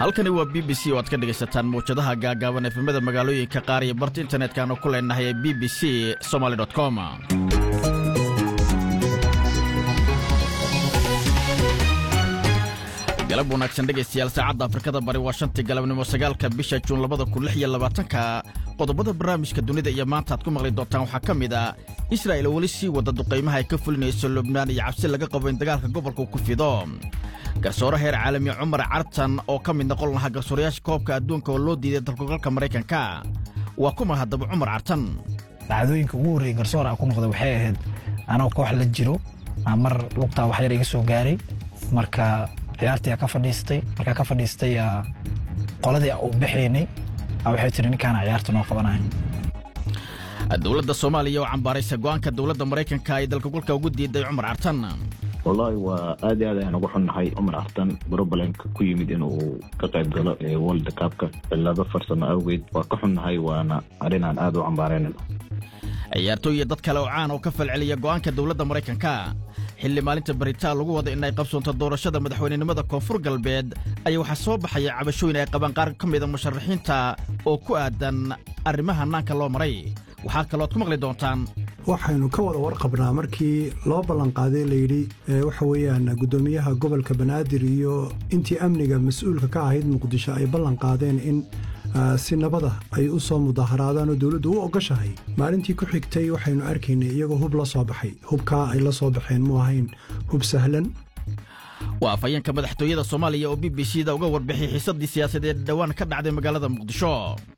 halkani waa b b c oo aad ka dhegaysataan mawjadaha gaagaaban efemada magaalooyinka qaar iyo barta internetkanu ku leenahay ee b b c somaly com galab wanaagsan dhegaystayaal saacadda afrikada bari waa shantii galabnimo sagaalka bisha juun labada kun lix iyo labaatanka qodobada barnaamijka dunida iyo maanta aad ku maqli doontaan waxaa ka mid a israa'il oo weli sii wada duqaymaha ay ka fulinayso lubnaan iyo cabsi laga qabo in dagaalka gobolku ku fido garsoore heer caalami cumar cartan oo ka mid noqon lahaa garsoorayaasha koobka adduunka oo loo diiday dalkugalka maraykanka waa kuma haddaba cumar cartan dhacdooyinka ugu horreeyey garsoor aan ku noqda waxay ahayd anoo koox la jiro aa mar lugtaa wax yar iga soo gaaray marka ciyaartii ka fadhiistay markaa ka fadhiistay qoladii u baxaynay waxay tiri ninkaana ciyaarta noo qabanaya dowladda soomaaliya oo cambaaraysa go'aanka dowladda maraykanka ay dalkagulka ugu diiday cumar cartan wallaahi waa aad iyo aad ayaan ugu xunnahay cumar cartan brobalemka ku yimid inuu ka qayb galo ee world cupka cillado farsamo awgeed waa ka xunnahay waana arrin aan aad u cambaaraynayno ciyaartooy iyo dad kale oo caan oo ka falceliya go'aanka dowladda maraykanka xilli maalinta baritaan lagu wada in ay qabsoonto doorashada madaxweynenimada koonfur galbeed ayaa waxaa soo baxaya cabashooyin ay qabaan qaar ka mida musharaxiinta oo ku aadan arrimaha hannaanka loo maray waxaa kalooad ku maqli doontaan waxaynu ka wada warqabnaa markii loo ballanqaaday layidhi waxa weeyaan guddoomiyaha gobolka banaadir iyo intii amniga mas-uulka ka ahayd muqdisho ay ballanqaadeen in si nabada ay u soo mudaharaadaan oo dowladdu u ogoshahay maalintii ku xigtay waxaynu arkaynay iyagoo hub la soo baxay hubkaa ay la soo baxeen mu ahayn hub sahlan waa afhayeenka madaxtooyada soomaaliya oo b b c da uga warbixiyay xiisaddii siyaasadeed dhowaan ka dhacday magaalada muqdisho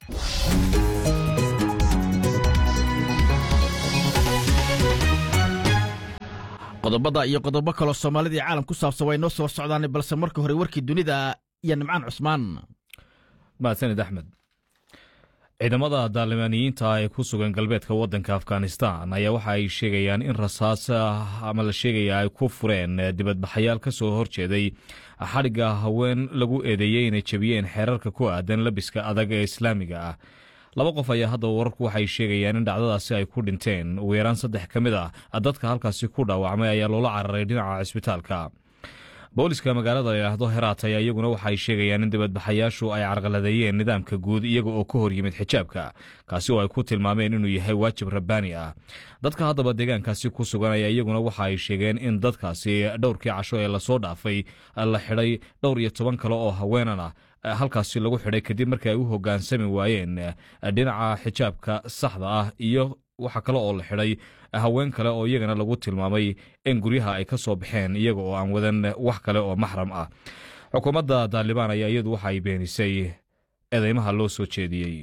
qodobada iyo qodobo kaloo soomaalidii caalam ku saabsan waa inoo soo socdaan balse marka hore warkii dunida iyo nimcaan cusmaan mahadsanid axmed ciidamada daalimaaniyiinta ee ku sugan galbeedka waddanka afghanistan ayaa waxa ay sheegayaan in rasaas ama la sheegaya ay ku fureen dibadbaxayaal ka soo horjeeday xadhigga haween lagu eedeeyey inay jebiyeen xeerarka ku aadan labiska adag ee islaamiga ah laba qof ayaa haddaba wararku waxay sheegayaan in dhacdadaasi ay ku dhinteen ugu yaraan saddex ka mid ah dadka halkaasi ku dhaawacmay ayaa loola cararay dhinaca cisbitaalka booliska magaalada layidhaahdo heraat ayaa iyaguna waxaay sheegayaan in dibadbaxayaashu ay carqaladeeyeen nidaamka guud iyaga oo ka hor yimid xijaabka kaasi oo ay ku tilmaameen inuu yahay waajib rabbaani ah dadka haddaba deegaankaasi ku sugan ayaa iyaguna waxa ay sheegeen in dadkaasi dhowrkii casho ee lasoo dhaafay la xidhay dhowr iyo toban kale oo haweenan ah halkaasi lagu xidhay kadib markii ay u hogaansami waayeen dhinaca xijaabka saxda ah iyo waxaa kale oo la xidhay haween kale oo iyagana lagu tilmaamay in guryaha ay ka soo baxeen iyaga oo aan wadan wax kale oo maxram ah xukuumadda daalibaan ayaa iyadu waxa ay beenisay eedeymaha loo soo jeediyey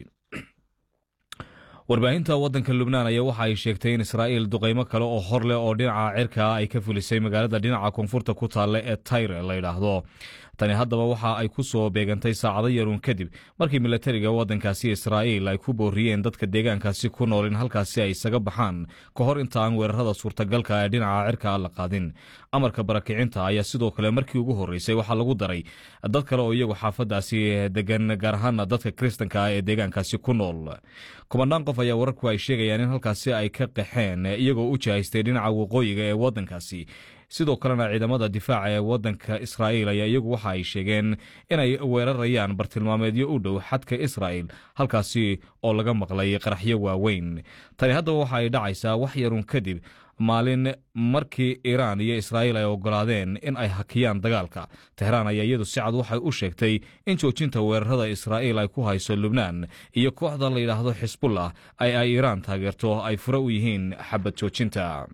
warbaahinta waddanka lubnaan ayaa waxa ay sheegtay in israa'iil duqaymo kale oo hor leh oo dhinaca cirka ay ka fulisay magaalada dhinaca koonfurta ku taalla ee tayre la yidhaahdo tani haddaba waxa ay ku soo beegantay saacado yaruun kadib markii milatariga waddankaasi israa'iil ay ku booriyeen dadka deegaankaasi ku nool in halkaasi ay isaga baxaan ka hor inta aan weerarada suurtagalka ee dhinaca cirka la qaadin amarka barakicinta ayaa sidoo kale markii ugu horreysay waxaa lagu daray dad kale oo iyagu xaafadaasi degan gaar ahaana dadka kiristanka ah ee deegaankaasi ku nool kumanaan qof ayaa wararku ay sheegayaan in halkaasi ay ka qaxeen iyagoo u jahaystay dhinaca waqooyiga ee waddankaasi sidoo kalena ciidamada difaaca ee waddanka israa'iil ayaa iyagu waxa ay sheegeen inay weerarayaan bartilmaameedyo u dhow xadka israa'il halkaasi oo laga maqlay qaraxyo waaweyn tani haddaba waxa ay dhacaysaa wax yarun kadib maalin markii iiraan iyo israa'iil ay oggolaadeen in ay hakiyaan dagaalka tehraan ayaa iyadu si cad waxay u sheegtay in joojinta weerarada israa'iil ay ku hayso lubnaan iyo kooxda la yidhaahdo xisbullah ay ay iiraan taageerto ay fure u yihiin xabad joojinta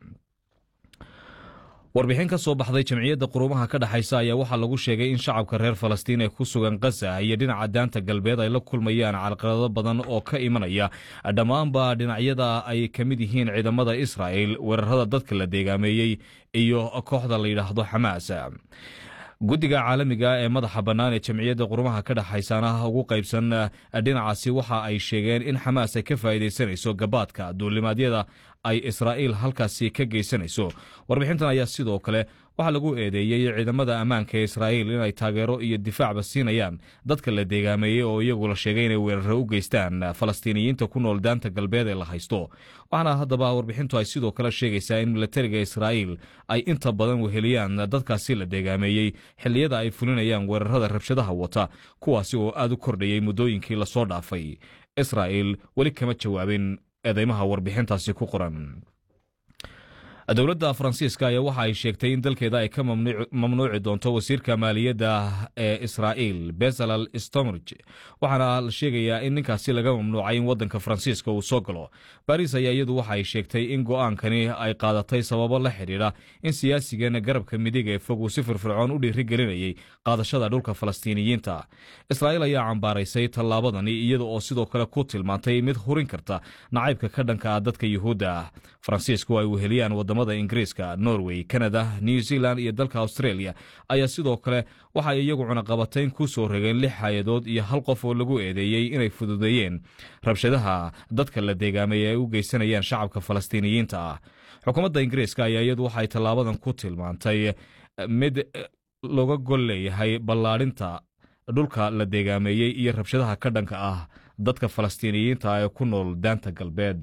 warbixin ka soo baxday jamciyadda quruumaha ka dhexaysa ayaa waxaa lagu sheegay in shacabka reer falastiin ee ku sugan khaza iyo dhinaca daanta galbeed ay la kulmayaan carqalado badan oo ka imanaya dhammaanba dhinacyada ay ka mid yihiin ciidamada israa'il weerarada dadka la deegaameeyey iyo kooxda la yidhaahdo xamaas guddiga caalamiga ee madaxa bannaan ee jamciyadda qurumaha ka dhexaysana ugu qaybsan dhinacaasi waxa ay sheegeen in xamaas ay ka faa'iidaysanayso gabaadka duulimaadyada ay israa'iil halkaasi ka geysanayso warbixintan ayaa sidoo kale waxaa lagu eedeeyey ciidamada ammaanka ee israa'iil inay taageero iyo difaacba siinayaan dadka la deegaameeyey oo iyagu la sheegay inay weeraro u geystaan falastiiniyiinta ku nool daanta galbeed ee la haysto waxaana haddaba warbixintu ay sidoo kale sheegaysaa in milatariga israa'iil ay inta badan weheliyaan dadkaasi la deegaameeyey xilliyada ay fulinayaan weerarada rabshadaha wata kuwaasi oo aad u kordhayey muddooyinkii lasoo dhaafay israa'iil weli kama jawaabin eedeymaha warbixintaasi ku qoran dowladda faransiiska ayaa waxa ay sheegtay in dalkeeda ay ka mamnuuci doonto wasiirka maaliyadda ee israa'iil bezalal stomrg waxaana la sheegayaa in ninkaasi laga mamnuucay in waddanka faransiiska uu soo galo baris ayaa iyadu waxa ay sheegtay in go'aankani ay qaadatay sababo la xidhiidha in siyaasigan garabka midig ee fog uu si firfircoon u dhiirigelinayay qaadashada dhulka falastiiniyiinta israa'iil ayaa cambaaraysay tallaabadani iyada oo sidoo kale ku tilmaantay mid hurin karta nacaybka ka dhanka ah dadka yuhuudda ah faransiisku ay weheliyaan wadamada ingiriiska norway canada new zealand iyo dalka australia ayaa sidoo kale waxay iyagu cunaqabatayn ku soo rogeen lix hay-adood iyo hal qof oo lagu eedeeyey inay fududeeyeen rabshadaha dadka la deegaameeye ay u geysanayaan shacabka falastiiniyiinta ah xukuumadda ingiriiska ayaa iyadu waxay tallaabadan ku tilmaantay mid looga gol leeyahay ballaadhinta dhulka la deegaameeyey iyo rabshadaha ka dhanka ah dadka falastiiniyiinta ee ku nool daanta galbeed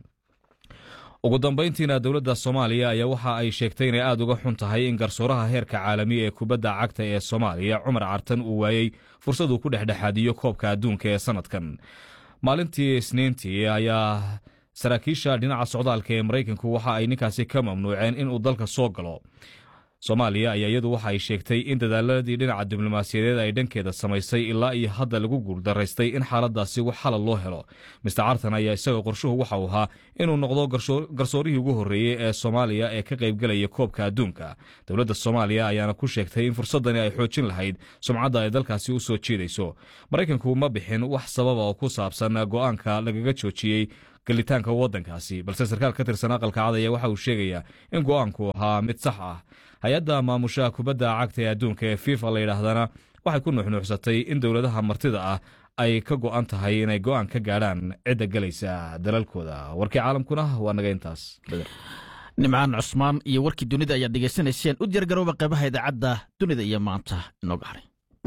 ugu dambayntiina dowladda soomaaliya ayaa waxa ay sheegtay inay aad uga xun tahay in garsooraha heerka caalamiya ee kubadda cagta ee soomaaliya cumar cartan uu waayey fursaduu ku dhexdhexaadiyo koobka adduunka ee sannadkan maalintii isniintii ayaa saraakiisha dhinaca socdaalka ee maraykanku waxa ay ninkaasi ka mamnuuceen inuu dalka soo galo soomaaliya ayaa iyadu waxa ay sheegtay in dadaaladii dhinaca diblomaasiyadeed ay dhankeeda samaysay ilaa iyo hadda lagu guuldaraystay in xaaladaasi wax xalal loo helo mister cartan ayaa isaga qorshuhu waxa uu ahaa inuu noqdo garsoorihii ugu horreeyey ee soomaaliya ee ka qaybgelaya koobka adduunka dowladda soomaaliya ayaana ku sheegtay in fursadani ay xoojin lahayd sumcadda ay dalkaasi u soo jiidayso maraykanku ma bixin wax sababa oo ku saabsan go'aanka lagaga joojiyey galitaanka waddankaasi balse sarkaal ka tirsan aqalka cad ayaa waxa uu sheegayaa in go'aanku ahaa mid sax ah hay-adda maamushaha kubadda cagta ee adduunka ee fifa la yidhaahdana waxay ku nuuxnuuxsatay in dowladaha martida ah ay ka go'an tahay inay go'aan ka gaadhaan cidda gelaysa dalalkooda warkii caalamkuna waa naga intaas nimcaan cusmaan iyo warkii dunida ayaad dhegaysanayseen u diyaargarooba qaybaha idaacadda dunida iyo maanta inooga haray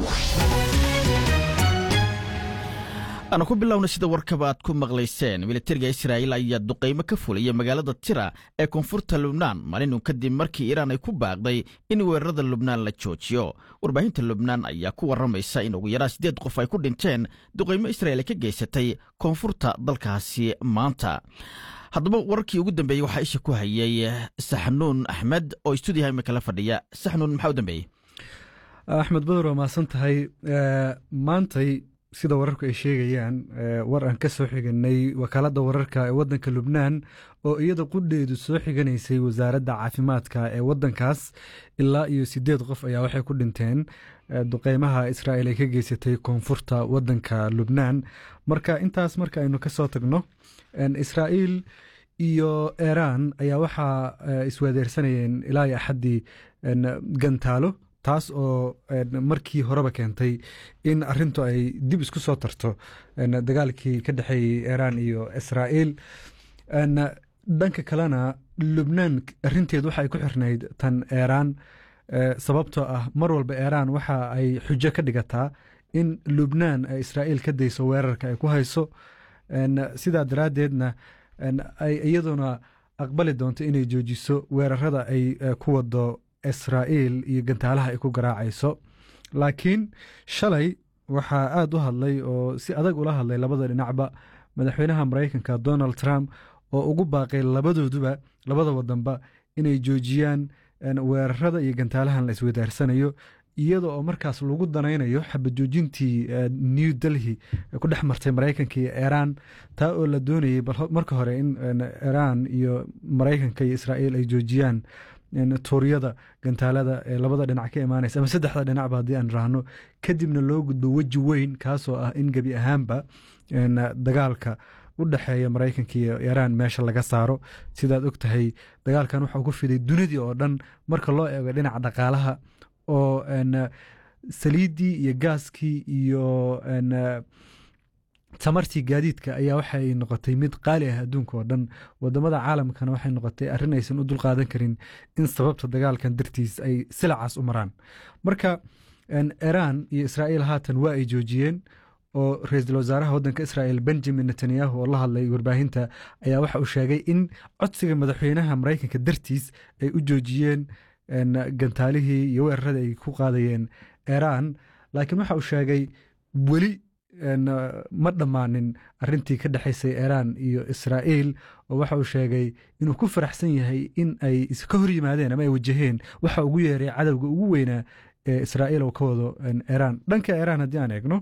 aanu ku bilowna sida warkaba aad ku maqlayseen militariga israa'iil ayaa duqaymo ka fulaya magaalada tira ee koonfurta lubnaan maalinun kadib markii iiraan ay ku baaqday in weerarada lubnaan la joojiyo warbaahinta lubnaan ayaa ku warramaysa in ugu yaraan siddeed qof ay ku dhinteen duqaymo israa'iil ay ka geysatay koonfurta dalkaasi maanta haddaba wararkii ugu dambeeyey waxaa isha ku hayay saxnuun axmed oo stuudiyaha imika la fadhiya saxnuun maxaa u dambeeyey axmed badur waa mahadsan tahay maantay sida wararku ay sheegayaan war aan ka soo xiganay wakaaladda wararka ee waddanka lubnaan oo iyada qudheedu soo xiganaysay wasaaradda caafimaadka ee waddankaas ilaa iyo siddeed qof ayaa waxay ku dhinteen duqeymaha israa'iil ay ka geysatay koonfurta waddanka lubnaan marka intaas marka aynu ka soo tagno israa'iil iyo iiraan ayaa waxaa iswadeersanayeen ilaa iyo axaddii gantaalo taas oo markii horeba keentay in arintu ay dib isku soo tarto dagaalkii ka dhexeeyey iiraan iyo israa'iil dhanka kalena lubnaan arinteed waxa ay ku xirnayd tan iiraan sababtoo ah mar walba iiraan waxa ay xujo ka dhigataa in lubnaan ay israa'iil ka dayso weerarka ay ku hayso sidaa daraaddeedna ay iyaduna aqbali doonto inay joojiso weerarada ay ku wado israa'iil iyo gantaalaha ay ku garaacayso laakiin shalay waxaa aada u hadlay oo si adag ula hadlay labada dhinacba madaxweynaha maraykanka donald trump oo ugu baaqay labadooduba labada wadanba inay joojiyaan weerarada iyo gantaalahan la iswadaarsanayo iyada oo markaas lagu danaynayo xabajoojintii new delhi ku dhex martay maraykanka iyo iiraan taa oo la doonayay marka hore in iiraan iyo maraykanka iyo israa'iil ay joojiyaan tuuryada gantaalada ee labada dhinac ka imaanaysa ama saddexda dhinacba haddii aan raahno kadibna loo gudbo weji weyn kaasoo ah in gebi ahaanba dagaalka u dhexeeya maraykanka iyo iiraan meesha laga saaro sidaad og tahay dagaalkan waxau ku fiday dunidii oo dhan marka loo eego dhinaca dhaqaalaha oo saliiddii iyo gaaskii iyo tamartii gaadiidka ayaa waxay noqotay mid qaali ah adduunka oo dhan wadamada caalamkana waxay noqotay arrin aysan u dulqaadan karin in sababta dagaalkan dartiis ay silacaas u maraan marka iran iyo israa'iil haatan waa ay joojiyeen oo ra-iisul wasaaraha waddanka israa'el benjamin netanyahu oo la hadlay warbaahinta ayaa waxa uu sheegay in codsiga madaxweynaha maraykanka dartiis ay u joojiyeen gantaalihii iyo weerarada ay ku qaadayeen iran laakiin waxa uu sheegay weli ma dhammaanin arintii ka dhexaysay iran iyo israa'iil oo waxa uu sheegay inuu ku faraxsan yahay in ay ka hor yimaadeen ama ay wajaheen waxa ugu yeeray cadowga ugu weynaa ee israa'iil oo ka wado iran dhanka iran haddii aan eegno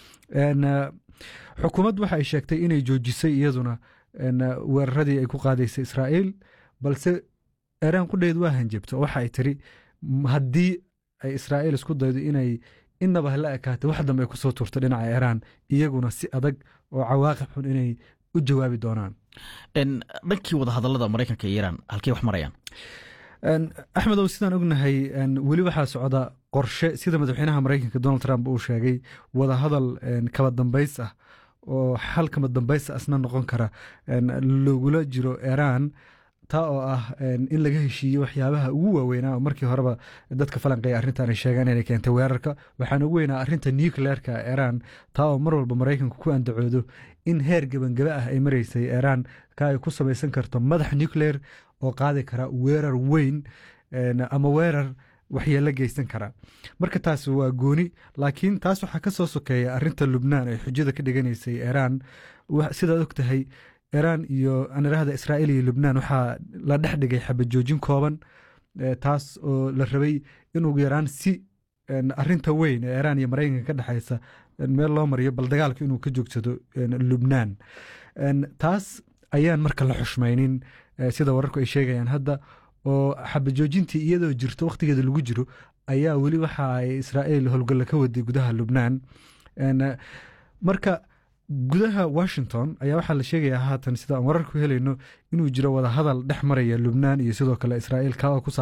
xukuumaddu waxa ay sheegtay inay joojisay iyaduna weeraradii ay ku qaadaysay israa'iil balse iran qudheedu waa hanjabto waxa ay tiri haddii ay israa'iil isku daydo inay inaba hala ekaatay wax dambe ay kusoo tuurto dhinaca iran iyaguna si adag oo cawaaqib xun inay u jawaabi doonaan dhankii wadahadalada maraykanka iyo iran halkey wax marayaan axmedow sidaan ognahay weli waxaa socda qorshe sida madaxweynaha maraykanka donald trump uu sheegay wadahadal kaba dambays ah oo xal kaba dambays asna noqon kara logula jiro iran taa oo ah in laga heshiiye waxyaabaha ugu waaweynaa oo markii horeba dadka falanqeeya arrintan ay sheegaan inay keentay weerarka waxaana ugu weynaa arrinta nucleerka iran taa oo mar walba maraykanku ku andacoodo in heer gebangaba ah ay maraysay iran ka ay ku samaysan karto madax nucleer oo qaadi kara weerar weyn ama weerar waxyeelo geysan kara marka taas waa gooni laakiin taas waxaa ka soo sokeeya arinta lubnaan ay xujada ka dhiganaysay iran sidaad og tahay iran iyo anirahda israa'iil iyo lubnaan waxaa la dhex dhigay xabajoojin kooban taas oo la rabay in ugu yaraan si arinta weyn ee iran iyo maraykanka ka dhexaysa meel loo mariyo bal dagaalka inuu ka joogsado lubnaan taas ayaan marka la xushmaynin sida wararku ay sheegayaan hadda oo xabajoojintii iyadoo jirto wakhtigeeda lagu jiro ayaa weli waxa ay israa'iil howlgalla ka waday gudaha lubnaan marka gudaha washington ayaa waxaa la sheegayaa haatan sida aan wararku helayno inuu jiro wadahadal dhex maraya lubnaan iyo sidoo kale israa'iil ka oo ku